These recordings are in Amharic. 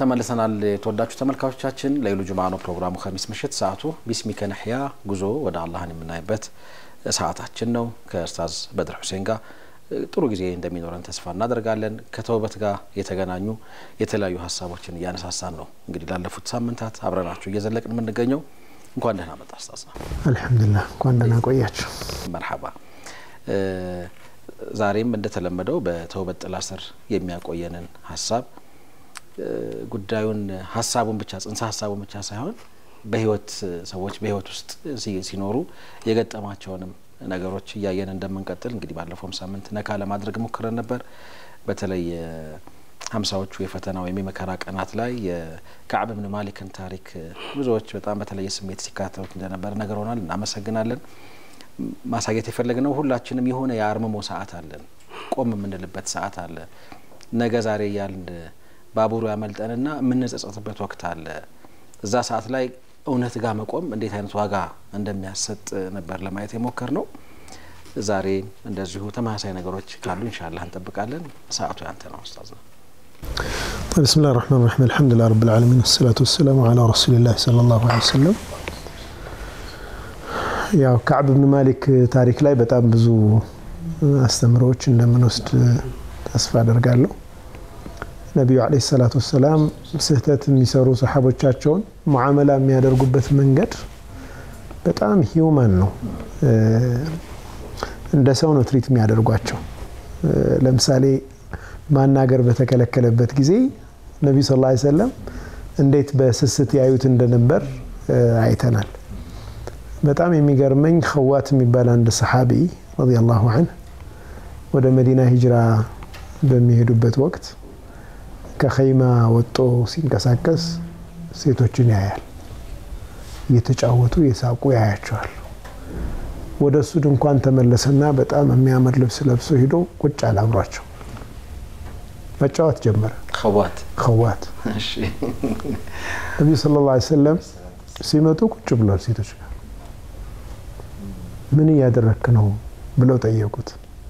ተመልሰናል። የተወዳችሁ ተመልካቾቻችን ለይሉ ጁማ ነው ፕሮግራሙ። ከሚስ ምሽት ሰዓቱ ቢስሚከ ነሕያ ጉዞ ወደ አላህን የምናይበት ሰዓታችን ነው። ከኡስታዝ በድር ሁሴን ጋር ጥሩ ጊዜ እንደሚኖረን ተስፋ እናደርጋለን። ከተውበት ጋር የተገናኙ የተለያዩ ሀሳቦችን እያነሳሳን ነው። እንግዲህ ላለፉት ሳምንታት አብረናችሁ እየዘለቅን የምንገኘው እንኳን ደህና መጣ ኡስታዝ ነው። አልሐምዱሊላህ እንኳን ደህና ቆያችሁ። መርሐባ። ዛሬም እንደተለመደው በተውበት ጥላ ስር የሚያቆየንን ሀሳብ ጉዳዩን ሀሳቡን ብቻ ጽንሰ ሀሳቡን ብቻ ሳይሆን በህይወት ሰዎች በህይወት ውስጥ ሲኖሩ የገጠማቸውንም ነገሮች እያየን እንደምንቀጥል እንግዲህ ባለፈውም ሳምንት ነካ ለማድረግ ሞክረን ነበር። በተለይ ሀምሳዎቹ የፈተና ወይም የመከራ ቀናት ላይ የካዕብ ብን ማሊክን ታሪክ ብዙዎች በጣም በተለየ ስሜት ሲካተሉት እንደነበር ነገር ሆናል። እናመሰግናለን። ማሳየት የፈለግነው ሁላችንም የሆነ የአርምሞ ሰዓት አለን፣ ቆም የምንልበት ሰዓት አለ። ነገ ዛሬ እያልን ባቡሩ ያመልጠንና የምንጸጸትበት ወቅት አለ። እዛ ሰዓት ላይ እውነት ጋር መቆም እንዴት አይነት ዋጋ እንደሚያሰጥ ነበር ለማየት የሞከር ነው። ዛሬ እንደዚሁ ተመሳሳይ ነገሮች ካሉ ኢንሻላህ እንጠብቃለን። ሰዓቱ ያንተ ነው ኡስታዝ ነው። ብስሚላህ ራህማን ራሒም አልሐምዱሊላህ ረብል ዓለሚን ወሰላቱ ወሰላሙ ዓላ ረሱሊላህ ሰለላሁ ዐለይሂ ወሰለም። ያው ካዕብ ብን ማሊክ ታሪክ ላይ በጣም ብዙ አስተምሮዎች እንደምንወስድ ተስፋ አደርጋለሁ። ነቢዩ ዓለይሂ ሰላቱ ወሰላም ስህተት የሚሰሩ ሰሓቦቻቸውን ሙዓመላ የሚያደርጉበት መንገድ በጣም ሂውማን ነው። እንደ ሰው ነው ትሪት የሚያደርጓቸው። ለምሳሌ ማናገር በተከለከለበት ጊዜ ነቢዩ ስ ላ ሰለም እንዴት በስስት ያዩት እንደነበር አይተናል። በጣም የሚገርመኝ ኸዋት የሚባል አንድ ሰሓቢ ረዲየላሁ ዐንሁ ወደ መዲና ሂጅራ በሚሄዱበት ወቅት ከኸይማ ወጦ ሲንቀሳቀስ ሴቶችን ያያል። እየተጫወቱ የሳቁ ያያቸዋል። ወደ እሱ ድንኳን ተመለሰና በጣም የሚያምር ልብስ ለብሶ ሂዶ ቁጭ አለ አብሯቸው መጫወት ጀመረ። ኸዋት ኸዋት ነቢዩ ሰለላሁ ዐለይሂ ወሰለም ሲመጡ ቁጭ ብሏል ሴቶች ጋር። ምን እያደረክ ነው ብለው ጠየቁት።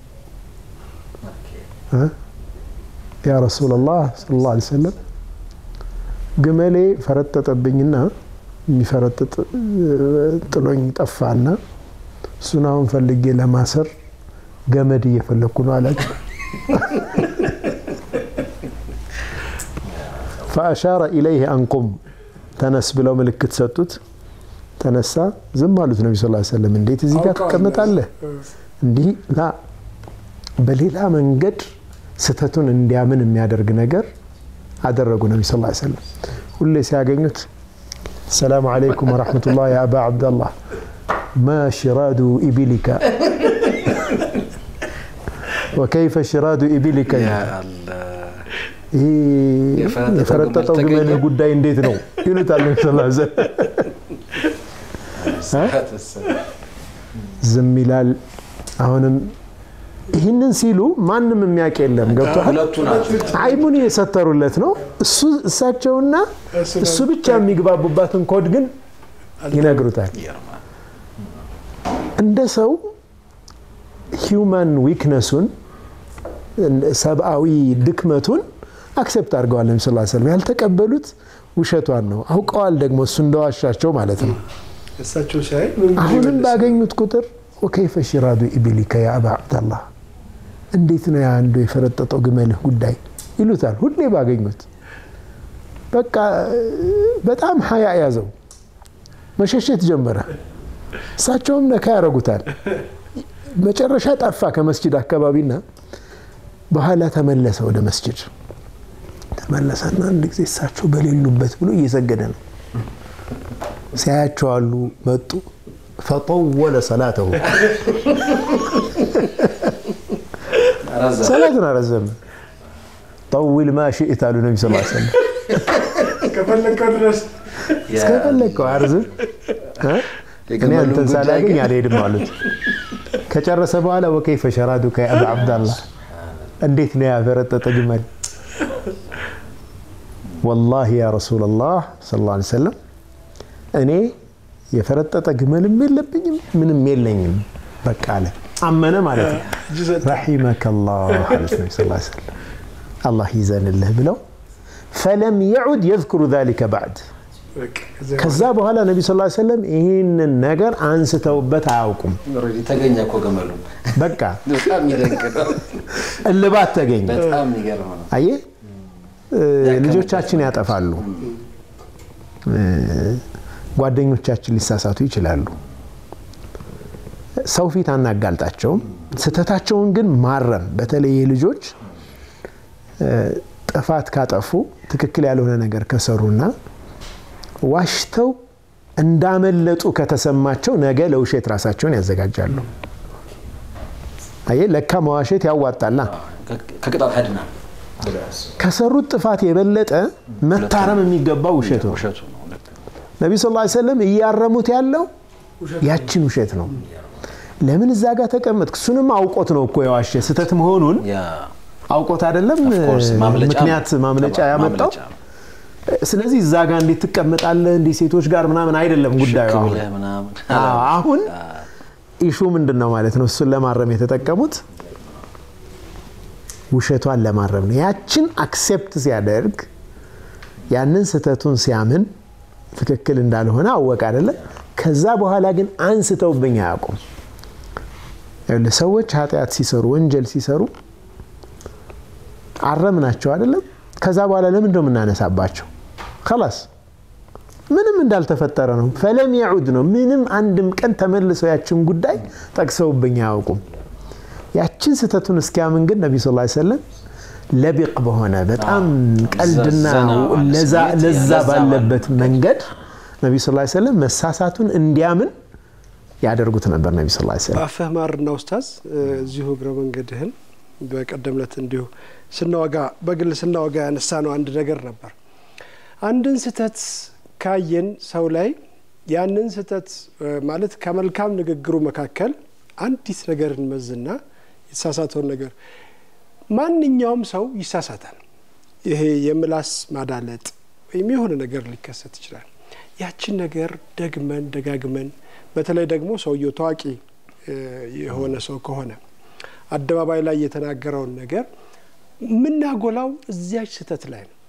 ያ ረሱላላህ ሰለላሁ ዐለይሂ ወሰለም ግመሌ ፈረጠጠብኝና የሚፈረጥጥ ጥሎኝ ጠፋና እሱን አሁን ፈልጌ ለማሰር ገመድ እየፈለግኩ ነው አላቸው። ፈአሻረ ኢለይህ አንቁም ተነስ ብለው ምልክት ሰጡት። ተነሳ። ዝም አሉት ነቢ ስ ሰለም እንዴት እዚህ ጋር ትቀመጣለህ? እንዲህ ላ በሌላ መንገድ ስህተቱን እንዲያምን የሚያደርግ ነገር አደረጉ። ነቢ ስ ሰለም ሁሌ ሲያገኙት ሰላሙ አለይኩም ወረሕመቱላህ ያ አባ ዓብደላህ ማ ሽራዱ ኢቢሊካ ወከይፈ ሽራዱ ኢቢሊካ ይህ የፈረጠጠው ግመልህ ጉዳይ እንዴት ነው ይሉታል ነቢ ስ ዝም ይላል። አሁንም ይህንን ሲሉ ማንም የሚያውቅ የለም። ገብቶሃል? አይሙን የሰተሩለት ነው እሱ እሳቸውና እሱ ብቻ የሚግባቡባትን ኮድ ግን ይነግሩታል። እንደ ሰው ሂውማን ዊክነሱን ሰብአዊ ድክመቱን አክሴፕት አድርገዋል። ነቢ ስ ሰለም ያልተቀበሉት ውሸቷን ነው። አውቀዋል ደግሞ እሱ እንደዋሻቸው ማለት ነው። አሁንም ባገኙት ቁጥር ወከይፈ ሽራዱ ኢቢሊከ ያ አባ ዓብደላህ እንዴት ነው አንዱ የፈረጠጠው ግመልህ ጉዳይ ይሉታል። ሁሌ ባገኙት በቃ በጣም ሀያ ያዘው፣ መሸሸት ጀመረ። እሳቸውም ነካ ያደርጉታል። መጨረሻ ጠፋ ከመስጅድ አካባቢና በኋላ ተመለሰ ወደ መስጅድ ተመለሰና አንድ ጊዜ እሳቸው በሌሉበት ብሎ እየሰገደ ነው ሲያያቸው አሉ መጡ። ፈጠወለ ሰላተሁ ሰላትን አረዘመ። ጠዊል ማ ሽእት አሉ ነቢ ስ ሰለም እስከፈለግከው አርዝም፣ እኔ አንተን ሳላገኝ አልሄድም አሉት። ከጨረሰ በኋላ ወከይፈ ሸራዱከ ያ አባ ዓብደላህ እንዴት ነው ያፈረጠጠ ግመል? ወላሂ ያ ረሱለላህ ሰለላሁ ዐለይሂ ወሰለም እኔ የፈረጠጠ ግመልም የለብኝም ምንም የለኝም በቃ አለ። አመነ ማለት ነው። ረሒመከ ላህ አሉት ነቢ ስ ሰለም አላህ ይዘንልህ ብለው ፈለም የዑድ የዝኩሩ ዛሊከ ባዕድ ከዛ በኋላ ነቢ ስ ሰለም ይህንን ነገር አንስተውበት አያውቁም። ተገኘ እኮ ገመሉ። በቃ በጣም የሚደንቅ ነው። እልባት ተገኘ። በጣም የሚገርም ነው። አየህ ልጆቻችን ያጠፋሉ፣ ጓደኞቻችን ሊሳሳቱ ይችላሉ። ሰው ፊት አናጋልጣቸውም። ስህተታቸውን ግን ማረም፣ በተለይ ልጆች ጥፋት ካጠፉ ትክክል ያልሆነ ነገር ከሰሩና ዋሽተው እንዳመለጡ ከተሰማቸው ነገ ለውሸት ራሳቸውን ያዘጋጃሉ። አየህ ለካ መዋሸት ያዋጣላ። ከቅጣት ያድና ከሰሩት ጥፋት የበለጠ መታረም የሚገባው ውሸቱ ነው። ውሸቱ ነው። ልክ ነው። ነቢ ስ ሰለም እያረሙት ያለው ያችን ውሸት ነው። ለምን እዛ ጋር ተቀመጥክ? እሱንም አውቆት ነው እኮ የዋሸ ስህተት መሆኑን ያ አውቆት አይደለም ኦፍኮርስ ማምለጫ ምክንያት ማምለጫ ያመጣው። ማምለጫ ነው። ስለዚህ እዛ ጋር እንዴት ትቀመጣለህ እንዲህ ሴቶች ጋር ምናምን አይደለም ጉዳዩ ሽክ አሁን ብለህ ምናምን አዎ፣ አሁን ኢሹ ምንድን ነው ማለት ነው? እሱን ለማረም የተጠቀሙት ውሸቷን ለማረም ነው። ያችን አክሴፕት ሲያደርግ ያንን ስህተቱን ሲያምን ትክክል እንዳልሆነ አወቅ አይደለም። ከዛ በኋላ ግን አንስተውብኝ አያውቁም። ይኸውልህ ሰዎች ኃጢአት ሲሰሩ ወንጀል ሲሰሩ አረምናቸው አይደለም። ከዛ በኋላ ለምንድን ነው የምናነሳባቸው? ከላስ ምንም እንዳልተፈጠረ ነው። ፈለም የዑድ ነው። ምንም አንድም ቀን ተመልሰው ያችን ጉዳይ ጠቅሰውብኝ አያውቁም። ያችን ስህተቱን እስኪያምን ግን ነቢ ስ ሰለም ለቢቅ በሆነ በጣም ቀልድና ዘና ባለ ለዛ- ስሜት፣ ለዛ ለዛ ባለበት ባለ መንገድ ነቢ ስ ሰለም መሳሳቱን እንዲያምን ያደርጉት ነበር። ነቢ ስ ሰለም በአፍህ ማርና ኡስታዝ እዚሁ እግረ መንገድህን በቀደም ዕለት እንዲሁ ስናወጋ በግል ስናወጋ ያነሳ ነው አንድ ነገር ነበር። አንድን ስህተት ካየን ሰው ላይ ያንን ስህተት እ፣ ማለት ከመልካም ንግግሩ መካከል አንዲት ነገር እንመዝና የተሳሳተውን ነገር ማንኛውም ሰው ይሳሳታል። ይሄ የምላስ ማዳለጥ ወይም የሆነ ነገር ሊከሰት ይችላል። ያችን ነገር ደግመን ደጋግመን በተለይ ደግሞ ሰውየው ታዋቂ እ፣ የሆነ ሰው ከሆነ አደባባይ ላይ የተናገረውን ነገር የምናጎላው እዚያች ስህተት ላይ ነው።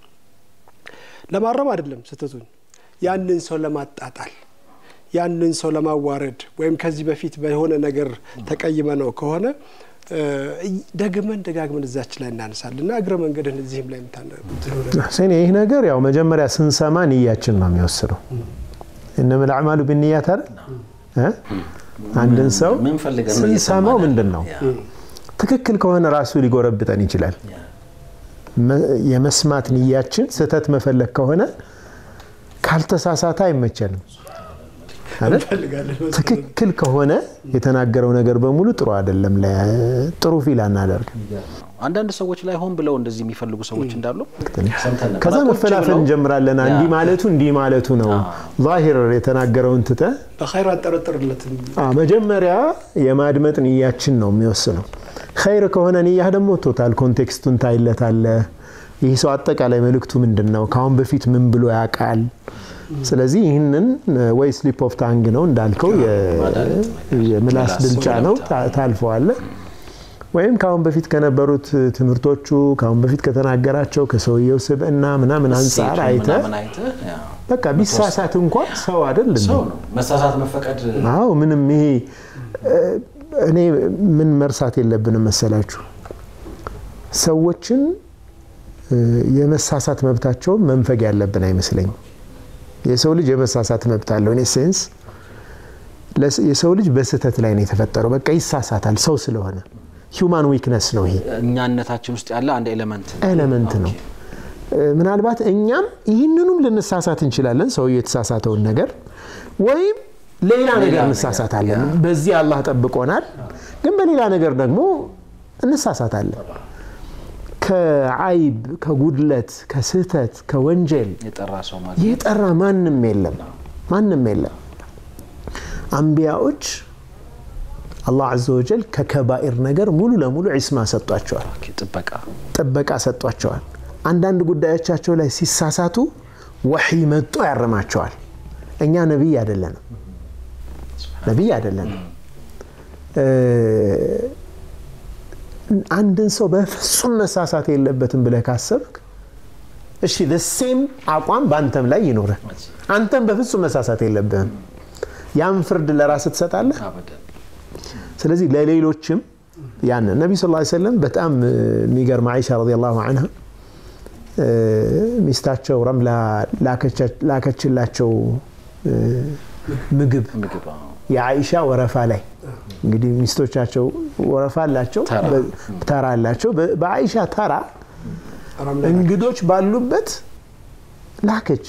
ለማረም አይደለም ስህተቱን፣ ያንን ሰው ለማጣጣል፣ ያንን ሰው ለማዋረድ ወይም ከዚህ በፊት በሆነ ነገር ተቀይመ ነው ከሆነ እ፣ ደግመን ደጋግመን እዛች ላይ እናነሳለን እና እግረ መንገድህን እዚህም ላይ የምታነ እኔ ይህ ነገር ያው መጀመሪያ ስንሰማ ንያችን ነው የሚወስነው። እነመል አዕማሉ ብንያት አይደል እ? አንድን ሰው ምን ፈልገን ነው ስንሰማው እየሰማን ምንድን ነው ያ፣ ትክክል ከሆነ ራሱ ሊጎረብጠን ይችላል። ያ። መ- የመስማት ንያችን ስህተት መፈለግ ከሆነ ካልተሳሳተ አይመቸንም አይደል? እንፈልጋለን ትክክል ከሆነ የተናገረው ነገር በሙሉ ጥሩ አይደለም፣ ለ- ጥሩ ፊል አናደርግም። አንዳንድ ሰዎች ላይ ሆን ብለው እንደዚህ የሚፈልጉ ሰዎች እንዳሉ ሰምተን ነበር። ከዛ ቁጭ መፈላፈል ብለው እንጀምራለን። ያ። እንዲህ ማለቱ እንዲህ ማለቱ ነው ዛሂር የተናገረውን ትተ በኸይር አንጠረጥርለትም። መጀመሪያ የማድመጥ ንያችን ነው የሚወስነው። ኸይር ከሆነ ንያህ ደግሞ ቶታል ኮንቴክስቱን ታይለታለ። ይህ ሰው አጠቃላይ መልእክቱ ምንድን ነው? ከአሁን በፊት ምን ብሎ ያውቃል? ስለዚህ ይህንን ወይ ስሊፕ ኦፍ ታንግ ነው እንዳልከው የ- የምላስ ድልጫ ነው ታ- ታልፈዋለ ወይም ከአሁን በፊት ከነበሩት ትምህርቶቹ ከአሁን በፊት ከተናገራቸው ከሰውየው ስብዕና ምናምን አንጻር ሴቱን አይተ ምናምን አይተህ ያ፣ በቃ ቢሳሳት እንኳን ሰው አይደል እንዴ? ሰው ነው መሳሳት መፈቀድ አዎ ምንም ይሄ እ፣ እኔ ምን መርሳት የለብንም መሰላችሁ ሰዎችን እ፣ የመሳሳት መብታቸውን መንፈግ ያለብን አይመስለኝም። የሰው ልጅ የመሳሳት መብት አለው። እኔ ሴንስ ለስ- የሰው ልጅ በስህተት ላይ ነው የተፈጠረው። በቃ ይሳሳታል ሰው ስለሆነ ሂውማን ዊክነስ ነው ይሄ እኛነታችን ውስጥ ያለ አንድ ኤሌመንት ኤሌመንት ነው። እ፣ ምናልባት እኛም ይህንኑም ልንሳሳት እንችላለን፣ ሰውየው የተሳሳተውን ነገር ወይም ሌላ ነገር ነገር፣ እንሳሳታለን። በዚህ አላህ ጠብቆናል፣ ግን በሌላ ነገር ደግሞ እንሳሳታለን። ከአይብ፣ ከጉድለት፣ ከስህተት፣ ከወንጀል የጠራ ሰው ማለት የጠራ ማንም የለም፣ ማንም የለም። አንቢያዎች አላህ ዐዘ ወጀል ከከባኢር ነገር ሙሉ ለሙሉ ዒስማ ሰጧቸዋል። ኦኬ፣ ጥበቃ ጥበቃ ሰጧቸዋል። አንዳንድ ጉዳዮቻቸው ላይ ሲሳሳቱ ወሕይ መጦ ያርማቸዋል። እኛ ነቢይ አይደለንም፣ ነቢይ አይደለንም። እ፣ አንድን ሰው በፍጹም መሳሳት የለበትም ብለህ ካሰብክ እሺ ሴም አቋም በአንተም ላይ ይኖርህ። አንተም በፍጹም መሳሳት የለብህም። ያን ፍርድ ለራስህ ትሰጣለህ። አበደን ስለዚህ ለሌሎችም ያን ነቢዩ ስ ሰለም በጣም የሚገርም አይሻ ረዲየላሁ አንሃ እ፣ ሚስታቸው ረምላ ላከቻ- ላከችላቸው እ፣ ምግብ ምግብ አዎ። የአይሻ ወረፋ ላይ እንግዲህ ሚስቶቻቸው ወረፋ አላቸው፣ ተራ። በ- ተራ አላቸው። በ- በአይሻ ተራ ረምላ እንግዶች ባሉበት ላከች።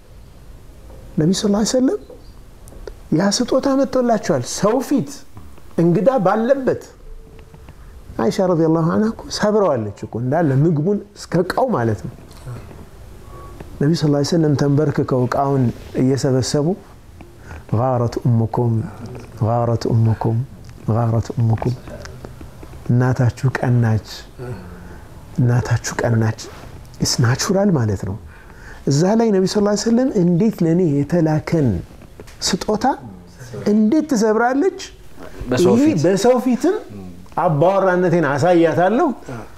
ነቢ ስ ሰለም ያ ስጦታ መጥቶላቸዋል። ሰው ፊት እንግዳ ባለበት አይሻ ረዲየላሁ ዐንሃ እኮ ሰብረዋለች እኮ እንዳለ ምግቡን እስከ እቃው ማለት ነው። ነቢ ስ ሰለም ተንበርክከው እቃውን እየሰበሰቡ ጋረት እሙኩም ጋረት እሙኩም ጋረት እሙኩም እናታችሁ ቀናች እናታችሁ ቀናች ኢስ ናቹራል ማለት ነው። እዛ ላይ ነቢ ስ ሰለም እንዴት ለእኔ የተላከን ስጦታ እንዴት ትሰብራለች? በሰው ይሄ ፊት በሰው ፊትም አባወራነቴን አሳያታለሁ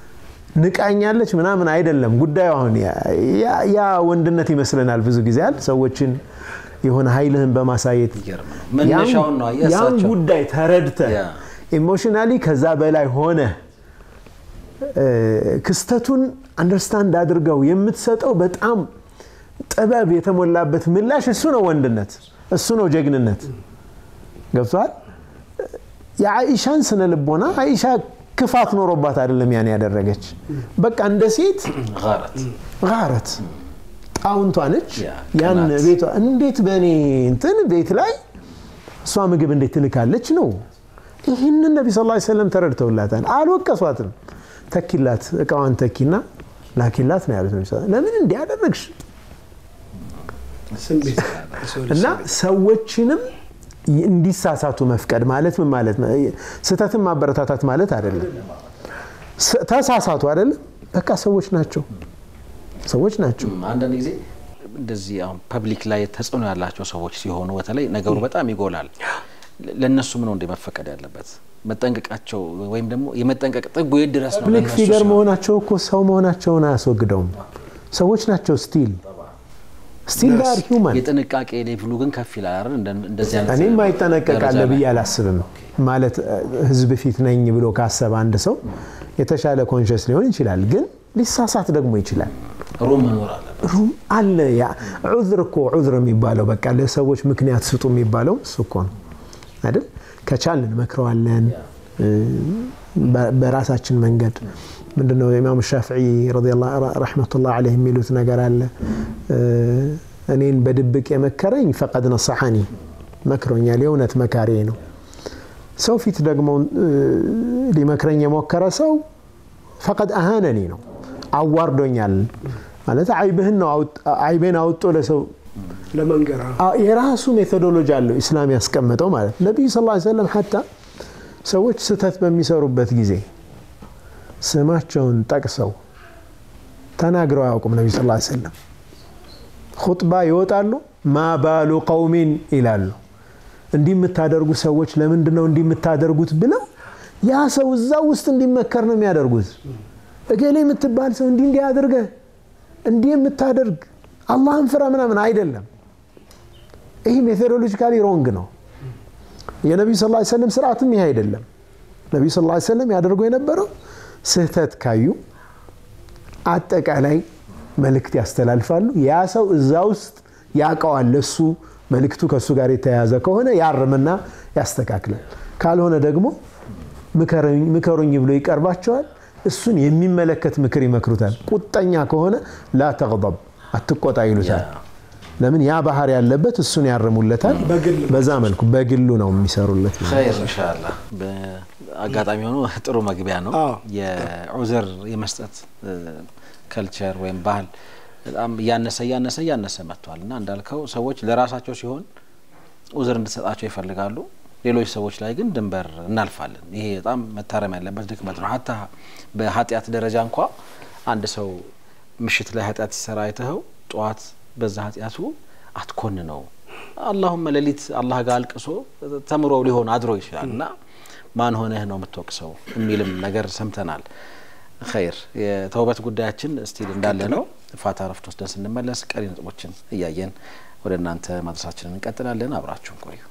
ንቃኛለች ምናምን አይደለም ጉዳዩ። አሁን ያ- ያ- ያ ወንድነት ይመስለናል ብዙ ጊዜ አይደል? ሰዎችን የሆነ ኃይልህን በማሳየት ይገርም ነው። መነሻውን ነው ያን የእሳቸው ጉዳይ ተረድተ ያ። ኢሞሽናሊ ከዛ በላይ ሆነ እ፣ ክስተቱን አንደርስታንድ አድርገው የምትሰጠው በጣም ጥበብ የተሞላበት ምላሽ እሱ ነው ወንድነት፣ እሱ ነው ጀግንነት። ገብቷል። የአኢሻን ስነ ልቦና አይሻ ክፋት ኖሮባት አይደለም ያን ያደረገች። በቃ እንደ ሴት ጋረት ጋረት ጣውንቷ ነች። ያ፣ ያን ቅናት። ቤቷ እንዴት በእኔ እንትን ቤት ላይ እሷ ምግብ እንዴት ትልካለች ነው። ይህንን ነቢ ስ ሰለም ተረድተውላታል። አልወቀሷትም። ተኪላት፣ እቃዋን ተኪና ላኪላት ነው ያሉት። ነቢ ስ ለምን እንዲያደረግሽ ስሜት የሰው ልጅ እና ስሜት። ሰዎችንም እንዲሳሳቱ መፍቀድ ማለት ምን ማለት ነው? ስህተትን ማበረታታት ማለት አይደለም። ስ- ተሳሳቱ አይደለም። በቃ ሰዎች ናቸው፣ ሰዎች ናቸው። ም፣ አንዳንድ ጊዜ እንደዚህ አሁን ፐብሊክ ላይ ተጽዕኖ ያላቸው ሰዎች ሲሆኑ በተለይ ነገሩ በጣም ይጎላል። ለ- ለእነሱም ነው እንደ መፈቀድ ያለበት መጠንቀቃቸው ወይም ደግሞ የመጠንቀቅ ጥጉ የት ድረስ ነው? ፐብሊክ ለእነሱ ፊገር ሲሆን? መሆናቸው እኮ ሰው መሆናቸውን አያስወግደውም። ሰዎች ናቸው። ስቲል ስቲል ዳር ሂውማን የጥንቃቄ ሌቭሉ ግን ከፍ ይላል አይደል? እንደ- እንደዚህ አይነት እኔም አይጠነቀቃለ ደረጃ ላይ። ብዬ አላስብም። ማለት እ፣ ህዝብ ፊት ነኝ ብሎ ካሰበ አንድ ሰው የተሻለ ኮንሽስ ሊሆን ይችላል፣ ግን ሊሳሳት ደግሞ ይችላል። ሩም መኖር አለበት። ሩም አለ። ያ ዑዝር እኮ ዑዝር የሚባለው በቃ ለሰዎች ምክንያት ስጡ የሚባለው እሱ እኮ ነው አይደል? ከቻልን እንመክረዋለን እ፣ በ- በራሳችን መንገድ ምንድነው ኢማም ሻፍዒ ረሕመቱላህ ዓለይህ የሚሉት ነገር አለ እ፣ እኔን በድብቅ የመከረኝ ፈቀድ ነሰሐኒ መክሮኛል፣ የእውነት መካሪ ነው። ሰው ፊት ደግሞ እ፣ ሊመክረኝ የሞከረ ሰው ፈቀድ አሃነኒ ነው፣ አዋርዶኛል ማለት አይብህን ነው አውጥ- አይቤን አውጦ ለሰው ለመንገር አዎ። አ- የራሱ ሜቶዶሎጂ አለው ኢስላም ያስቀመጠው ማለት ነው። ነቢዩ ስ ሰለም ሐታ ሰዎች ስህተት በሚሰሩበት ጊዜ ስማቸውን ጠቅሰው ተናግረው አያውቁም። ነቢዩ ስ ሰለም ሁጥባ ይወጣሉ። ማባሉ ቀውሚን ይላሉ። እንዲህ የምታደርጉ ሰዎች ለምንድን ነው እንዲህ የምታደርጉት ብለው ያ ሰው እዛ ውስጥ እንዲመከር ነው የሚያደርጉት። እገሌ የምትባል ሰው እንዲህ እንዲህ አድርገህ እንዲህ የምታደርግ አላህን ፍራ ምናምን አይደለም። ይህ ሜቶዶሎጂካሊ ሮንግ ነው። የነቢዩ ስ ሰለም ስርዓትም ይህ አይደለም። ነቢዩ ስ ሰለም ያደርጉ የነበረው ስህተት ካዩ አጠቃላይ መልእክት ያስተላልፋሉ። ያ ሰው እዛ ውስጥ ያውቀዋል። እሱ መልእክቱ ከእሱ ጋር የተያያዘ ከሆነ ያርምና ያስተካክላል። ካልሆነ ደግሞ ምከሩኝ ብሎ ይቀርባቸዋል። እሱን የሚመለከት ምክር ይመክሩታል። ቁጠኛ ከሆነ ላ ተግضብ አትቆጣ ይሉታል። ለምን ያ ባህር ያለበት እሱን ያርሙለታል። በግል በዛ መልኩ በግሉ ነው የሚሰሩለት። ኸይር ኢንሻአላህ። በአጋጣሚ ሆኖ ጥሩ መግቢያ ነው። አዎ። የዑዝር የመስጠት ከልቸር ወይም ባህል በጣም እያነሰ እያነሰ እያነሰ መጥቷል እና እንዳልከው ሰዎች ለራሳቸው ሲሆን ዑዝር እንድትሰጣቸው ይፈልጋሉ። ሌሎች ሰዎች ላይ ግን ድንበር እናልፋለን። ይሄ በጣም መታረም ያለበት ድክመት ነው። ሀታ በኃጢአት ደረጃ እንኳ አንድ ሰው ምሽት ላይ ኃጢአት ሲሰራ አይተኸው ጠዋት በዛ ኃጢአቱ አትኮን ነው አላሁመ ሌሊት አላህ ጋር አልቅሶ ተምሮ ሊሆን አድሮ ይችላል እና ማን ሆነህ ነው የምትወቅሰው የሚልም ነገር ሰምተናል። ኸይር የተውበት ጉዳያችን ስቲል እንዳለ ነው። ፋታ ረፍት ወስደን ስንመለስ ቀሪ ነጥቦችን እያየን ወደ እናንተ ማድረሳችንን እንቀጥላለን። አብራችሁን ቆዩ።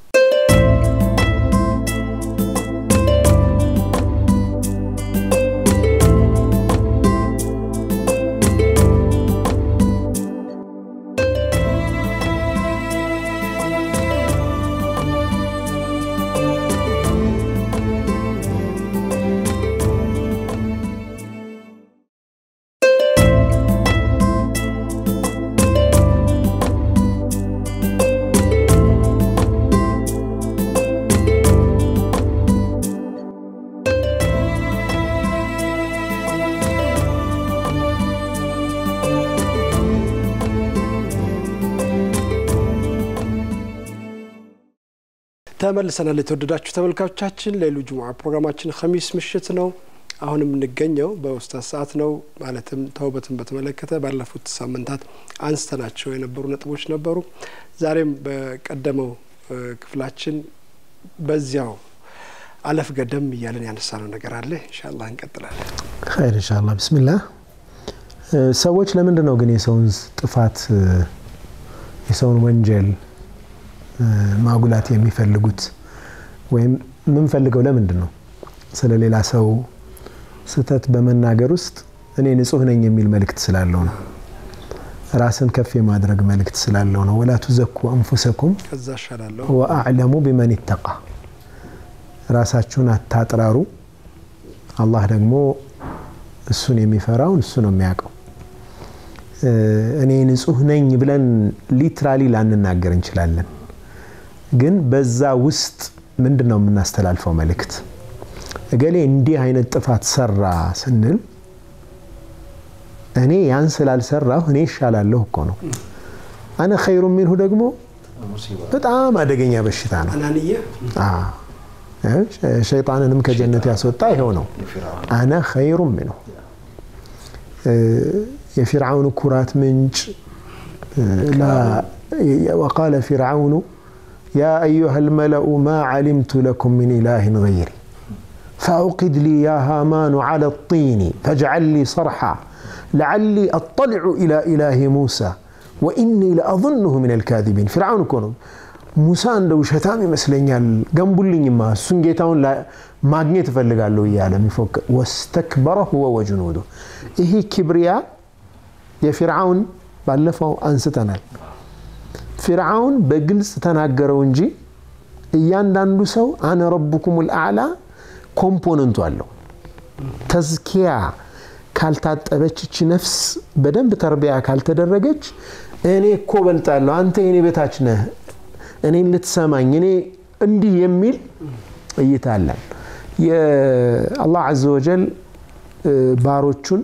ተመልሰናል። የተወደዳችሁ ተመልካቾቻችን ሌሉ ጁሙዓ ፕሮግራማችን ኸሚስ ምሽት ነው። አሁን የምንገኘው በኡስታዝ ሰዓት ነው። ማለትም ተውበትን በተመለከተ ባለፉት ሳምንታት አንስተናቸው የነበሩ ነጥቦች ነበሩ። ዛሬም በቀደመው ክፍላችን በዚያው አለፍ ገደም እያለን ያነሳነው ነገር አለ። ኢንሻአላህ እንቀጥላለን። ኸይር ኢንሻአላህ። ብስሚላህ። ሰዎች ለምንድን ነው ግን የሰውን ጥፋት የሰውን ወንጀል ማጉላት የሚፈልጉት ወይም የምንፈልገው ለምንድን ነው? ስለ ሌላ ሰው ስህተት በመናገር ውስጥ እኔ ንጹህ ነኝ የሚል መልእክት ስላለው ነው። ራስን ከፍ የማድረግ መልእክት ስላለው ነው። ወላ ቱዘኩ አንፉሰኩም ከዛ እሻላለሁ ወአዕለሙ ቢመን ይተቃ። ራሳችሁን አታጥራሩ፣ አላህ ደግሞ እሱን የሚፈራውን እሱ ነው የሚያውቀው። እኔ ንጹህ ነኝ ብለን ሊትራሊ ላንናገር እንችላለን ግን በዛ ውስጥ ምንድን ነው የምናስተላልፈው መልእክት? እገሌ እንዲህ አይነት ጥፋት ሰራ ስንል እኔ ያን ስላልሰራሁ እኔ ይሻላለሁ እኮ ነው። አነ ኸይሩ ሚንሁ ደግሞ በጣም አደገኛ በሽታ ነው። አናንየ ሸይጣንንም ከጀነት ያስወጣ ይኸው ነው። አነ ኸይሩ ሚንሁ የፊርዓውን ኩራት ምንጭ ወቃለ ፊርዓውኑ يا أيها الملأ ما علمت لكم من إله غيري فأوقد لي يا هامان على الطين فاجعل لي صرحا لعلي أطلع إلى إله موسى وإني لأظنه من الكاذبين فرعون كونوا موسى እንደው ሸታም ይመስለኛል ገንቡልኝማ እሱን ጌታውን ማግኘት እፈልጋለሁ እያለ የሚፎክር ወስተክበረ ሁወ ወጅኑዱ ይሄ ኪብሪያ የፊርዓውን ባለፈው አንስተናል ፊርዓውን በግልጽ ተናገረው እንጂ እያንዳንዱ ሰው አነ ረቡኩም ልአዕላ ኮምፖነንቱ አለው። ተዝኪያ ካልታጠበች እቺ ነፍስ በደንብ ተርቢያ ካልተደረገች እኔ እኮ በልጣለሁ፣ አንተ የኔ በታች ነህ፣ እኔን ልትሰማኝ፣ እኔ እንዲህ የሚል እይታ አለን። የአላህ አዘ ወጀል ባሮቹን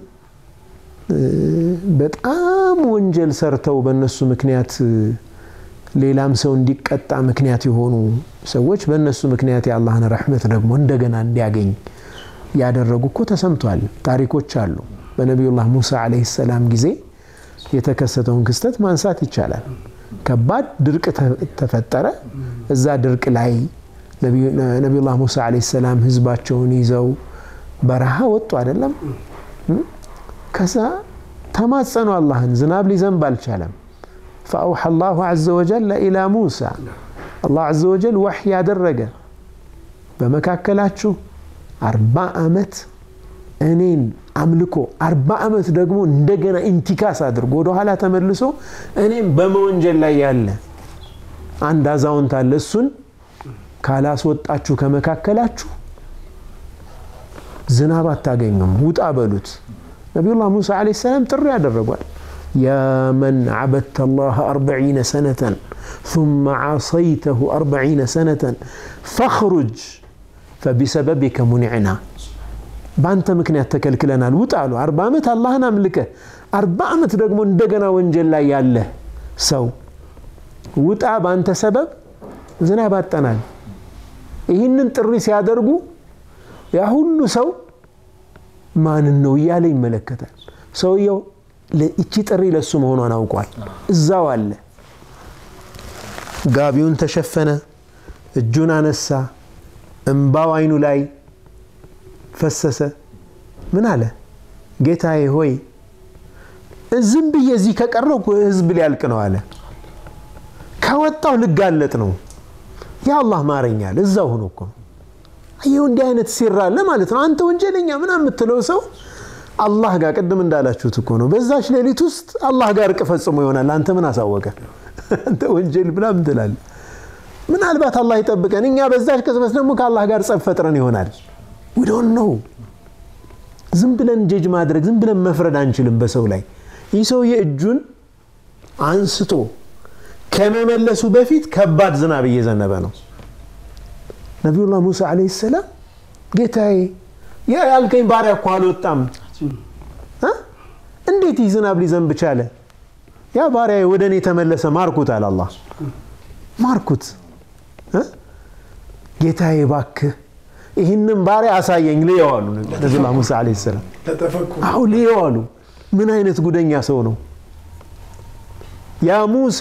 በጣም ወንጀል ሰርተው በእነሱ ምክንያት ሌላም ሰው እንዲቀጣ ምክንያት የሆኑ ሰዎች በእነሱ ምክንያት የአላህን ረሕመት ደግሞ እንደገና እንዲያገኝ ያደረጉ እኮ ተሰምቷል። ታሪኮች አሉ። በነቢዩላህ ሙሳ ዓለይሂ ሰላም ጊዜ የተከሰተውን ክስተት ማንሳት ይቻላል። ከባድ ድርቅ ተፈጠረ። እዛ ድርቅ ላይ ነቢዩላህ ሙሳ ዓለይሂ ሰላም ህዝባቸውን ይዘው በረሃ ወጡ አይደለም። ከዛ ተማጸኑ አላህን፣ ዝናብ ሊዘንብ አልቻለም። ፈአውሐ አላሁ ዐዘ ወጀል ኢላ ሙሳ አላህ ዐዘ ወጀል ወሕይ ያደረገ በመካከላችሁ አርባ ዓመት እኔን አምልኮ አርባ ዓመት ደግሞ እንደገና ኢንቲካስ አድርጎ ወደኋላ ተመልሶ እኔም በመወንጀል ላይ ያለ አንድ አዛውንት አለ። እሱን ካላስወጣችሁ ከመካከላችሁ ዝናብ አታገኙም፣ ውጣ በሉት። ነቢዩላህ ሙሳ ዓለይሂ ሰላም ጥሪ ያደረጓል። ያ መን ዓበድተ አላህ አርበዒነ ሰነተን ثم ዓሰይተሁ አርበዒነ ሰነተን ፈኽሩጅ ፈቢሰበቢከ ሙኒዕና በአንተ ምክንያት ተከልክለናል፣ ውጣ አሉ። አርባ ዓመት አላህን አምልከህ አርባ ዓመት ደግሞ እንደገና ወንጀል ላይ ያለ ሰው ውጣ፣ በአንተ ሰበብ ዝናብ አጠናል። ይህንን ጥሪ ሲያደርጉ ያ ሁሉ ሰው ማንን ነው እያለ ይመለከታል። ሰውየው እቺ ጥሪ ለሱ መሆኗን አውቋል። እዛው አለ። ጋቢውን ተሸፈነ፣ እጁን አነሳ፣ እምባው አይኑ ላይ ፈሰሰ። ምን አለ? ጌታዬ ሆይ ዝም ብዬ እዚህ ከቀረው ህዝብ ሊያልቅ ነው አለ። ከወጣው ልጋለጥ ነው። ያ አላህ ማረኛል። እዛው ሆኖ እኮ ይኸው እንዲህ አይነት ሲራ አለ ማለት ነው። አንተ ወንጀለኛ ምናምን የምትለው ሰው አላህ ጋር ቅድም እንዳላችሁት እኮ ነው። በዛች ሌሊት ውስጥ አላህ ጋር እርቅ ፈጽሞ ይሆናል። አንተ ምን አሳወቀ? አንተ ወንጀል ምናምን ትላለህ። ምናልባት አላህ ይጠብቀን። እኛ በዛች ቅጽበት ደግሞ ከአላህ ጋር ጸብ ፈጥረን ይሆናል። ዊዶን ነው። ዝም ብለን ጀጅ ማድረግ ዝም ብለን መፍረድ አንችልም በሰው ላይ። ይህ ሰውዬ እጁን አንስቶ ከመመለሱ በፊት ከባድ ዝናብ እየዘነበ ነው። ነቢዩላህ ሙሳ ዓለይሂ ሰላም ጌታዬ ያ ያልከኝ ባሪያ እኮ አልወጣም፣ እንዴት ይህ ዝናብ ሊዘንብ ቻለ? ያ ባሪያ ወደ እኔ ተመለሰ፣ ማርኩት አለ አላህ። ማርኩት ጌታዬ እባክህ ይህንም ባሪያ አሳየኝ ልየው አሉ ነቢዩላህ ሙሳ ዓለይሂ ሰላም። አሁ ልየው አሉ። ምን አይነት ጉደኛ ሰው ነው? ያ ሙሳ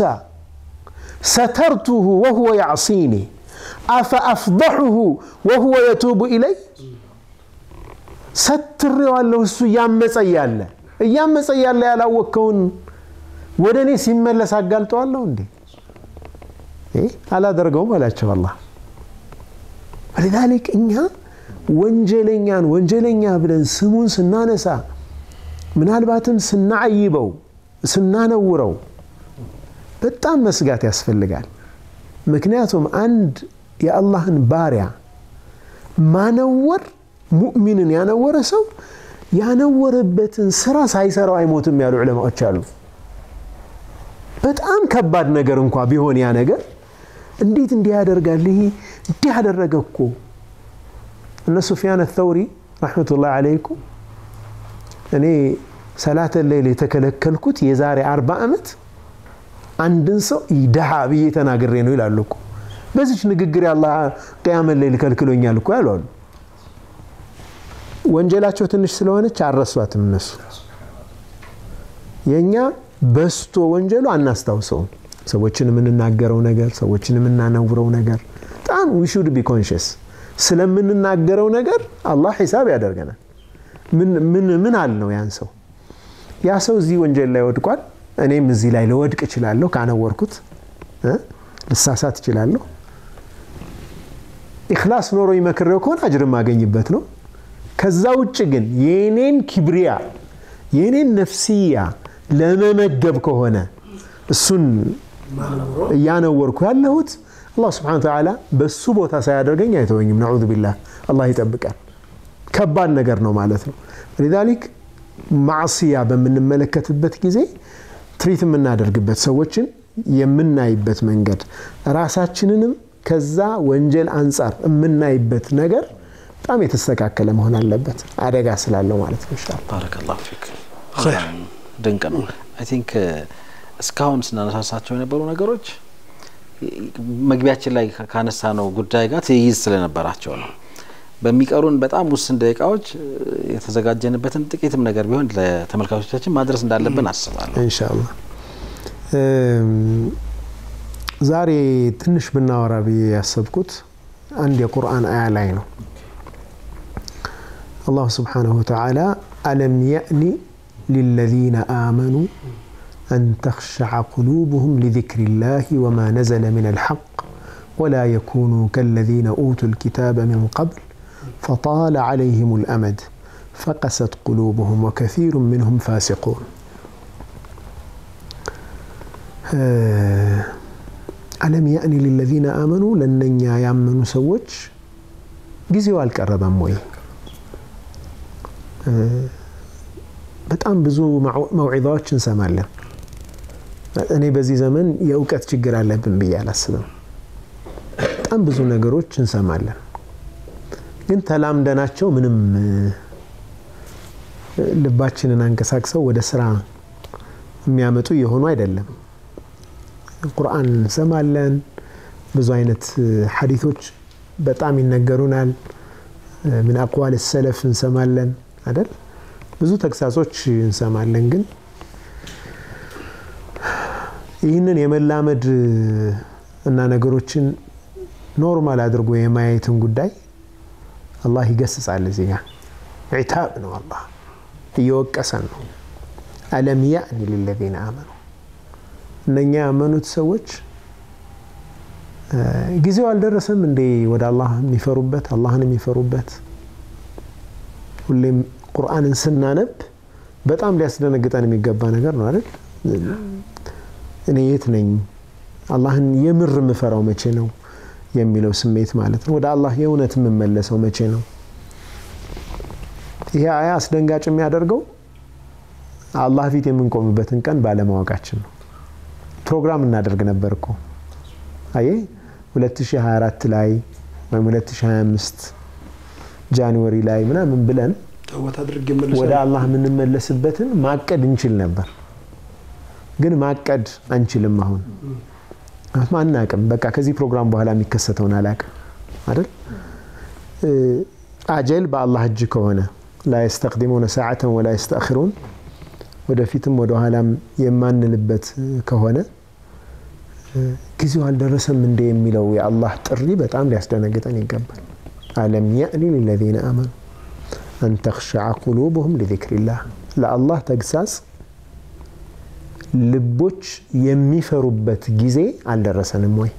ሰተርቱሁ ወሁወ ያዕሲኒ አፈአፍضሑሁ ወሁወ የቱቡ ኢለይ ሰትሬዋለሁ እሱ እያመፀ እያለ እያመፀ እያለ ያላወቅከውን ወደ እኔ ሲመለስ አጋልጠዋለሁ እንዴ? አላደርገውም አላቸው አላህ። ወሊዛሊክ እኛ ወንጀለኛን ወንጀለኛ ብለን ስሙን ስናነሳ ምናልባትም ስናዓይበው ስናነውረው በጣም መስጋት ያስፈልጋል። ምክንያቱም አንድ የአላህን ባሪያ ማነወር ሙእሚንን ያነወረ ሰው ያነወረበትን ስራ ሳይሰራው አይሞትም ያሉ ዑለማዎች አሉ። በጣም ከባድ ነገር እንኳ ቢሆን ያ ነገር እንዴት እንዲህ ያደርጋል? ይሄ እንዲህ ያደረገ እኮ እነ ሱፊያን ተውሪ ረሕመቱላህ አለይኩም እኔ ሰላተ ሌይል የተከለከልኩት የዛሬ አርባ ዓመት አንድን ሰው ድሃ ብዬ ተናግሬ ነው ይላሉ እኮ። በዚች ንግግር አላህ ቅያመት ሌይል ከልክሎኛል እኮ ያሉ አሉ። ወንጀላቸው ትንሽ ስለሆነች አልረሷትም እነሱ። የእኛ በስቶ ወንጀሉ አናስታውሰውም። ሰዎችን የምንናገረው ነገር፣ ሰዎችን የምናነውረው ነገር በጣም ዊ ሹድ ቢ ኮንሽስ ስለምንናገረው ነገር አላህ ሂሳብ ያደርገናል። ምን አል ነው ያን ሰው ያ ሰው እዚህ ወንጀል ላይ ወድቋል። እኔም እዚህ ላይ ልወድቅ እችላለሁ። ካነወርኩት ልሳሳት እችላለሁ። ኢኽላስ ኖሮ ይመክሬው ከሆነ አጅር ማገኝበት ነው። ከዛ ውጭ ግን የኔን ኪብሪያ የኔን ነፍስያ ለመመገብ ከሆነ እሱን እያነወርኩ ያለሁት አላህ ስብሐነ ወተዓላ በሱ ቦታ ሳያደርገኝ አይተወኝም። ነዑዙ ቢላህ አላህ ይጠብቃል። ከባድ ነገር ነው ማለት ነው። ሊዛሊክ ማዕስያ በምንመለከትበት ጊዜ ትሪት የምናደርግበት ሰዎችን የምናይበት መንገድ ራሳችንንም ከዛ ወንጀል አንጻር የምናይበት ነገር በጣም የተስተካከለ መሆን አለበት። አደጋ ስላለው ማለት ነው። ኢንሻአላህ ባረከላሁ ፊክ። ድንቅ ነው። አይ ቲንክ እስካሁን ስናነሳሳቸው የነበሩ ነገሮች መግቢያችን ላይ ካነሳ ነው ጉዳይ ጋር ትይይዝ ስለነበራቸው ነው። በሚቀሩን በጣም ውስን ደቂቃዎች የተዘጋጀንበትን ጥቂትም ነገር ቢሆን ለተመልካቾቻችን ማድረስ እንዳለብን አስባለሁ። ኢንሻአላህ ዛሬ ትንሽ ብናወራ ብዬ ያሰብኩት አንድ የቁርአን አያ ላይ ነው። አላሁ ስብሓነሁ ወተዓላ አለም የእኒ ሊለዚነ አመኑ አን ተኽሸዐ ቁሉብሁም ሊዚክሪላሂ ወማ ነዘለ ሚነል ሐቅ ወላ የኩኑ ከለዚነ ኡቱል ኪታበ ሚን ቀብል فطال عليهم الأمد فقست قلوبهم وكثير منهم فاسقون ألم يأن للذين آمنوا لن يامنوا سوج ጊዜው አልቀረበም ወይ? በጣም ብዙ መውዒዛዎች እንሰማለን። እኔ በዚህ ዘመን የእውቀት ችግር አለብን ብዬ አላስብም። በጣም ብዙ ነገሮች እንሰማለን። ግን ተላምደናቸው ምንም ልባችንን አንቀሳቅሰው ወደ ስራ የሚያመጡ የሆኑ አይደለም። ቁርአን እንሰማለን። ብዙ አይነት ሐዲቶች በጣም ይነገሩናል። ምን አቅዋል ሰለፍ እንሰማለን አይደል? ብዙ ተግሳጾች እንሰማለን። ግን ይህንን የመላመድ እና ነገሮችን ኖርማል አድርጎ የማየትን ጉዳይ አላህ ይገስጻል። እዚህ ጋር ዒታብ ነው። አላህ እየወቀሰን ነው። አለም ያእኒ ሊለዚነ አመኑ እነኛ ያመኑት ሰዎች ጊዜው አልደረሰም እንዴ ወደ አላህ የሚፈሩበት አላህን የሚፈሩበት ሁሌም ቁርአንን ስናነብ በጣም ሊያስደነግጠን የሚገባ ነገር ነው አይደል እኔ የት ነኝ አላህን የምር የምፈራው መቼ ነው የሚለው ስሜት ማለት ነው ወደ አላህ የእውነት የምመለሰው መቼ ነው ይሄ አያ አስደንጋጭ የሚያደርገው አላህ ፊት የምንቆምበትን ቀን ባለማወቃችን ነው ፕሮግራም እናደርግ ነበር እኮ አየ 2024 ላይ ወይም 2025 ጃንዋሪ ላይ ምናምን ብለን ተውበት አድርጌ ወደ እመለሳለሁ። አላህ የምንመለስበትን ማቀድ እንችል ነበር ግን ማቀድ አንችልም አሁን ምክንያቱም አናቅም በቃ ከዚህ ፕሮግራም በኋላ የሚከሰተውን አላቅም አይደል እ፣ አጀል በአላህ እጅ ከሆነ ላ የስተቅዲሙነ ሰዓተን ወላ የስተአኽሩን ወደፊትም ወደ ኋላም የማንልበት ከሆነ እ፣ ጊዜው አልደረሰም እንደ የሚለው የአላህ ጥሪ በጣም ሊያስደነግጠን ይገባል አለም ያእኒ ሊለዚነ አመኑ አን ተኽሸዐ ቁሉብሁም ሊዚክሪላህ ለአላህ ተግሳጽ ልቦች የሚፈሩበት ጊዜ አልደረሰንም ወይ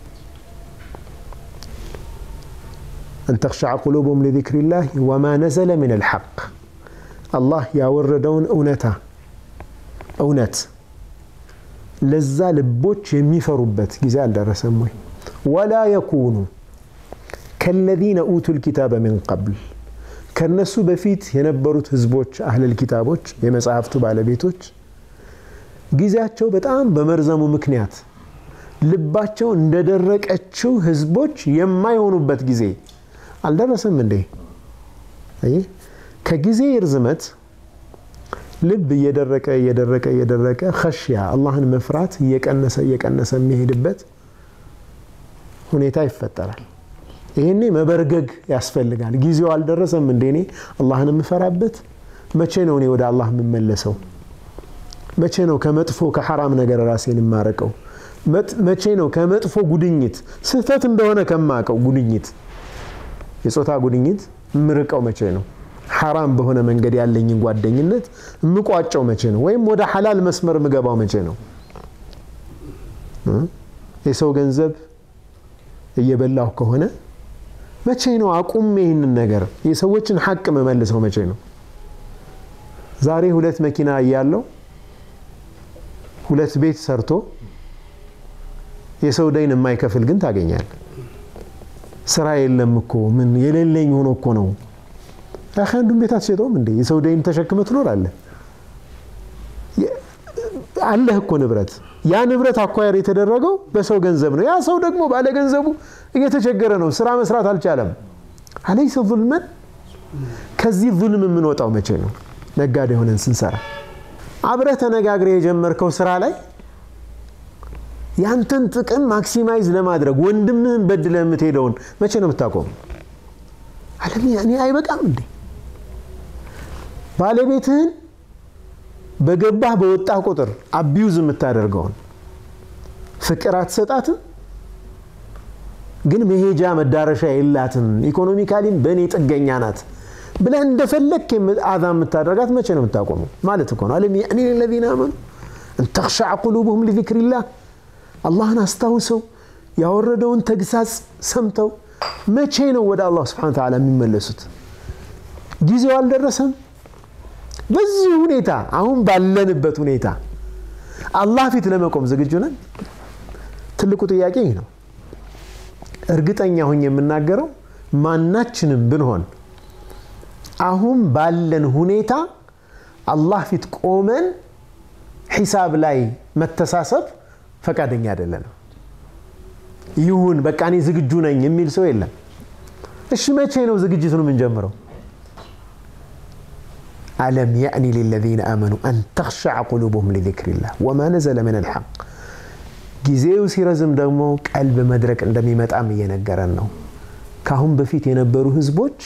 አን ተኽሸዐ ቁሉብሁም ሊዚክሪላህ ወማ ነዘለ ምን አልሐቅ አላህ ያወረደውን እውነታ እውነት ለዛ ልቦች የሚፈሩበት ጊዜ አልደረሰም ወይ ወላ የኩኑ ከለዚነ ኡቱ ልኪታበ ምን ቀብል ከነሱ በፊት የነበሩት ህዝቦች አህለል ኪታቦች የመጽሐፍቱ ባለቤቶች ጊዜያቸው በጣም በመርዘሙ ምክንያት ልባቸው እንደደረቀችው ህዝቦች የማይሆኑበት ጊዜ አልደረሰም እንዴ አየህ ከጊዜ ርዝመት ልብ እየደረቀ እየደረቀ እየደረቀ ኸሽያ አላህን መፍራት እየቀነሰ እየቀነሰ የሚሄድበት ሁኔታ ይፈጠራል ይህኔ መበርገግ ያስፈልጋል ጊዜው አልደረሰም እንዴ እኔ አላህን የምፈራበት መቼ ነው እኔ ወደ አላህ የምመለሰው መቼ ነው ከመጥፎ ከሐራም ነገር ራሴን የማረቀው መቼ ነው ከመጥፎ ጉድኝት ስህተት እንደሆነ ከማቀው ጉድኝት የጾታ ጉድኝት የምርቀው መቼ ነው ሐራም በሆነ መንገድ ያለኝን ጓደኝነት የምቋጨው መቼ ነው ወይም ወደ ሐላል መስመር የምገባው መቼ ነው የሰው ገንዘብ እየበላሁ ከሆነ መቼ ነው አቁሜ ይህንን ነገር የሰዎችን ሐቅ መመልሰው መቼ ነው ዛሬ ሁለት መኪና እያለው ሁለት ቤት ሰርቶ የሰው ደይን የማይከፍል ግን ታገኛል ስራ የለም እኮ ምን የሌለኝ ሆኖ እኮ ነው አኸ አንዱን ቤት አትሸጠውም እንዴ የሰው ደይን ተሸክመ ትኖራለህ አለህ እኮ ንብረት ያ ንብረት አኳየር የተደረገው በሰው ገንዘብ ነው ያ ሰው ደግሞ ባለ ገንዘቡ እየተቸገረ ነው ስራ መስራት አልቻለም አለይሰ ظልመን ከዚህ ظልም የምንወጣው መቼ ነው ነጋዴ ሆነን ስንሰራ አብረህ ተነጋግረ የጀመርከው ስራ ላይ ያንተን ጥቅም ማክሲማይዝ ለማድረግ ወንድምህን በድለ የምትሄደውን መቼ ነው የምታቆሙ አለም እኔ አይበቃም እንዴ ባለቤትህን በገባህ በወጣህ ቁጥር አቢዩዝ የምታደርገውን ፍቅር አትሰጣትም ግን መሄጃ መዳረሻ የላትም ኢኮኖሚካሊም በእኔ ጥገኛ ናት ብለህ እንደፈለግ አዛ የምታደርጋት መቼ ነው የምታቆመው ማለት እኮ ነው አለም ያእኒ ለዚነ አመኑ እን ተኽሸዐ ቁሉብሁም ሊዚክሪላህ አላህን አስታውሰው ያወረደውን ተግሳጽ ሰምተው መቼ ነው ወደ አላህ ስብሓን ተዓላ የሚመለሱት ጊዜው አልደረሰም በዚህ ሁኔታ አሁን ባለንበት ሁኔታ አላህ ፊት ለመቆም ዝግጁ ነን ትልቁ ጥያቄ ይህ ነው እርግጠኛ ሁኝ የምናገረው ማናችንም ብንሆን አሁን ባለን ሁኔታ አላህ ፊት ቆመን ሒሳብ ላይ መተሳሰብ ፈቃደኛ አይደለንም ይሁን በቃ እኔ ዝግጁ ነኝ የሚል ሰው የለም እሺ መቼ ነው ዝግጅቱን የምንጀምረው ألم يأن للذين آمنوا أن تخشع قلوبهم لذكر الله وما نزل من الحق ጊዜው ሲረዝም ደግሞ ቀልብ መድረቅ እንደሚመጣም እየነገረን ነው ካሁን በፊት የነበሩ ህዝቦች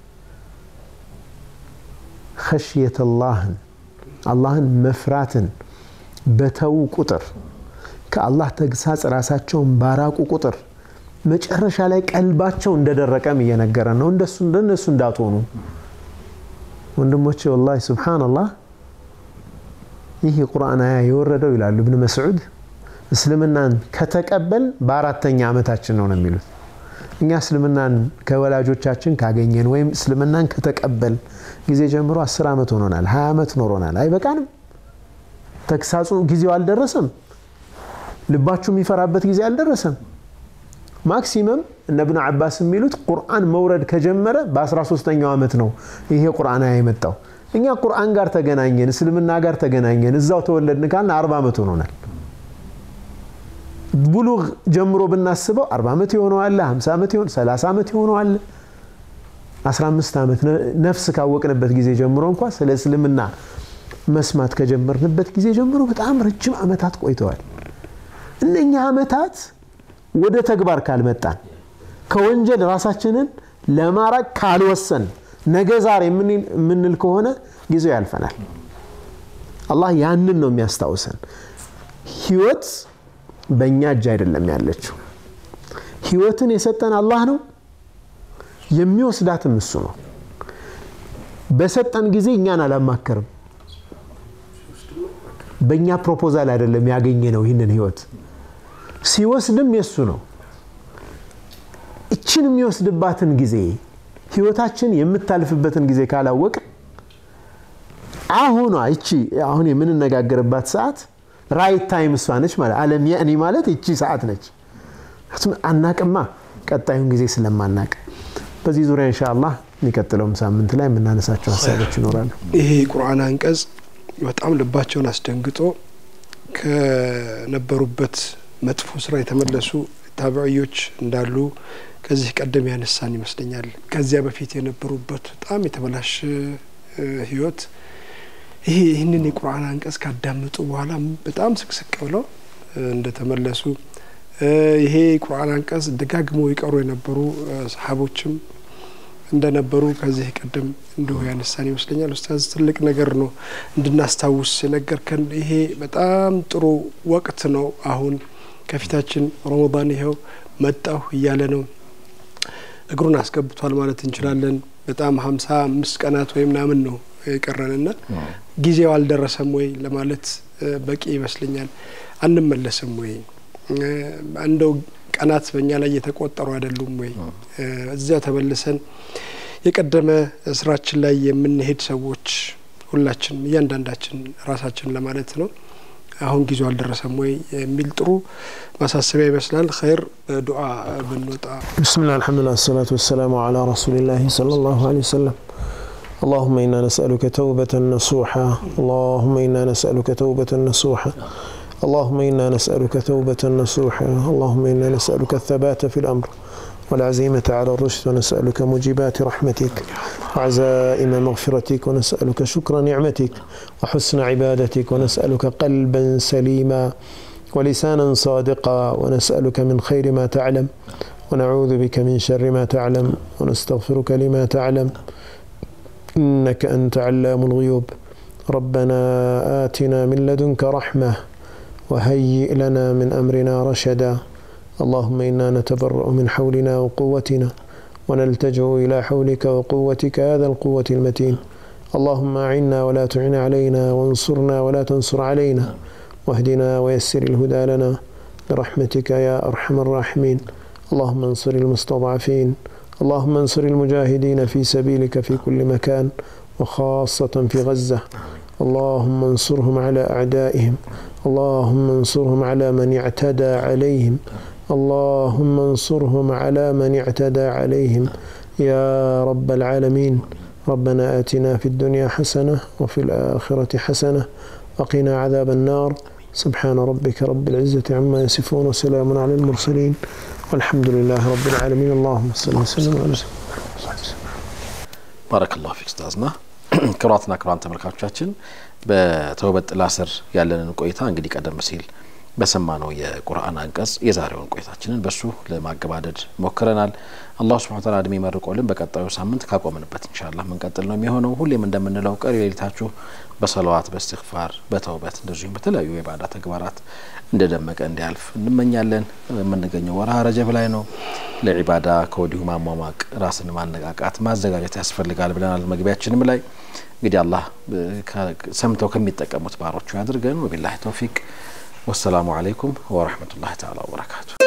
ኸሽየት ላህን አላህን መፍራትን በተዉ ቁጥር ከአላህ ተግሳጽ ራሳቸውን ባራቁ ቁጥር መጨረሻ ላይ ቀልባቸው እንደደረቀም እየነገረን ነው እንደሱ እንደነሱ እንዳትሆኑ ወንድሞቼ ወላሂ ሱብሓነላህ ይህ ቁርአን አያ የወረደው ይላሉ እብን መስዑድ እስልምናን ከተቀበል በአራተኛ ዓመታችን ነው ነው የሚሉት። እኛ እስልምናን ከወላጆቻችን ካገኘን ወይም እስልምናን ከተቀበል ጊዜ ጀምሮ አስር ዓመት ሆኖናል፣ ሀያ ዓመት ኖሮናል። አይበቃንም? ተግሳጹ ጊዜው አልደረሰም? ልባችሁ የሚፈራበት ጊዜ አልደረሰም? ማክሲመም እነ ብኑ አባስ የሚሉት ቁርአን መውረድ ከጀመረ በ13ኛው ዓመት ነው ይሄ ቁርአን የመጣው። እኛ ቁርአን ጋር ተገናኘን፣ እስልምና ጋር ተገናኘን፣ እዛው ተወለድን ካልን 40 ዓመት ሆኖናል። ቡሉግ ጀምሮ ብናስበው 40 ዓመት የሆነዋለ፣ 50 ዓመት የሆነ 30 ዓመት የሆነዋለ፣ 15 ዓመት ነፍስ ካወቅንበት ጊዜ ጀምሮ እንኳ ስለ እስልምና መስማት ከጀመርንበት ጊዜ ጀምሮ በጣም ረጅም ዓመታት ቆይተዋል። እነኛ ዓመታት ወደ ተግባር ካልመጣን ከወንጀል ራሳችንን ለማራቅ ካልወሰን ነገ ዛሬ የምንል ከሆነ ጊዜው ያልፈናል። አላህ ያንን ነው የሚያስታውሰን። ህይወት በእኛ እጅ አይደለም ያለችው። ህይወትን የሰጠን አላህ ነው፣ የሚወስዳትም እሱ ነው። በሰጠን ጊዜ እኛን አላማከርም። በእኛ ፕሮፖዛል አይደለም ያገኘ ነው ይህንን ህይወት ሲወስድም የሱ ነው። እችን የሚወስድባትን ጊዜ ህይወታችን የምታልፍበትን ጊዜ ካላወቅ አሁኗ እቺ አሁን የምንነጋገርባት ሰዓት ራይት ታይም እሷ ነች ማለት አለም የእኔ ማለት እቺ ሰዓት ነች። አናቅማ ቀጣዩን ጊዜ ስለማናቅ በዚህ ዙሪያ ኢንሻአላህ የሚቀጥለውም ሳምንት ላይ የምናነሳቸው ሀሳቦች ይኖራሉ። ይሄ ቁርአን አንቀጽ በጣም ልባቸውን አስደንግጦ ከነበሩበት መጥፎ ስራ የተመለሱ ታቢዕዮች እንዳሉ ከዚህ ቀደም ያነሳን ይመስለኛል። ከዚያ በፊት የነበሩበት በጣም የተበላሸ ህይወት ይሄ ይህንን የቁርአን አንቀጽ ካዳመጡ በኋላ በጣም ስቅስቅ ብለው እንደተመለሱ ይሄ ቁርአን አንቀጽ ደጋግመው ይቀሩ የነበሩ ሰሓቦችም እንደነበሩ ከዚህ ቀደም እንዲሁ ያነሳን ይመስለኛል። ኡስታዝ ትልቅ ነገር ነው እንድናስታውስ የነገርከን። ይሄ በጣም ጥሩ ወቅት ነው። አሁን ከፊታችን ረመዳን ይኸው መጣሁ እያለ ነው እግሩን አስገብቷል ማለት እንችላለን። በጣም ሀምሳ አምስት ቀናት ወይ ምናምን ነው የቀረንና ጊዜው አልደረሰም ወይ ለማለት በቂ ይመስለኛል። አንመለስም ወይ እንደው ቀናት በእኛ ላይ እየተቆጠሩ አይደሉም ወይ? እዚያ ተመልሰን የቀደመ ስራችን ላይ የምንሄድ ሰዎች ሁላችንም እያንዳንዳችን ራሳችን ለማለት ነው። አሁን ጊዜው አልደረሰም ወይ የሚል ጥሩ ማሳሰቢያ ይመስላል። ኸይር በዱዓ ብንወጣ። ብስሚላህ አልሐምዱሊላህ ሰላቱ ወሰላሙ አላ ረሱሊላህ ሰለላሁ ዐለይሂ ወሰለም اللهم إنا نسألك توبة نصوحا اللهم إنا نسألك توبة نصوحا اللهم إنا نسألك توبة نصوحا اللهم إنا نسألك الثبات في الأمر والعزيمة على الرشد ونسألك موجبات رحمتك وعزائم مغفرتك ونسألك شكر نعمتك وحسن عبادتك ونسألك قلبا سليما ولسانا صادقا ونسألك من خير ما تعلم ونعوذ بك من شر ما تعلم ونستغفرك لما تعلم إنك أنت علام الغيوب ربنا آتنا من لدنك رحمة وهيئ لنا من أمرنا رشدا اللهم إنا نتبرأ من حولنا وقوتنا ونلتجئ إلى حولك وقوتك هذا القوة المتين اللهم أعنا ولا تعن علينا وانصرنا ولا تنصر علينا واهدنا ويسر الهدى لنا برحمتك يا أرحم الراحمين اللهم انصر المستضعفين اللهم انصر المجاهدين في سبيلك في كل مكان وخاصة في غزة اللهم انصرهم على أعدائهم اللهم انصرهم على من اعتدى عليهم اللهم انصرهم على من اعتدى عليهم يا رب العالمين ربنا آتنا في الدنيا حسنة وفي الآخرة حسنة وقنا عذاب النار سبحان ربك رب العزة عما يصفون وسلام على المرسلين والحمد لله رب العالمين اللهم صل وسلم على ባረከላሁ ፊክ ኡስታዝና ክቡራትና ክቡራን ተመልካቾቻችን በተውበት ጥላ ስር ያለንን ቆይታ እንግዲህ ቀደም ሲል በሰማነው የቁርአን አንቀጽ የዛሬውን ቆይታችንን በሱ ለማገባደድ ሞክረናል። አላሁ ስብሐነ ወተዓላ እድሜ መርቆልን በቀጣዩ ሳምንት ካቆምንበት ኢንሻአላህ ምንቀጥል ነው የሚሆነው። ሁሌም እንደምንለው ቀሪ ሌሊታችሁ በሰለዋት በእስትግፋር በተውበት እንደዚሁም በተለያዩ የባዳ ተግባራት እንደደመቀ እንዲያልፍ እንመኛለን። የምንገኘው ወርሃ ረጀብ ላይ ነው። ለዒባዳ ከወዲሁ ማሟሟቅ፣ ራስን ማነቃቃት፣ ማዘጋጀት ያስፈልጋል ብለናል መግቢያችንም ላይ። እንግዲህ አላህ ሰምተው ከሚጠቀሙት ባሮቹ ያድርገን። ወቢላሂ ተውፊቅ ወሰላሙ አለይኩም ወረህመቱላሂ ተዓላ ወበረካቱ።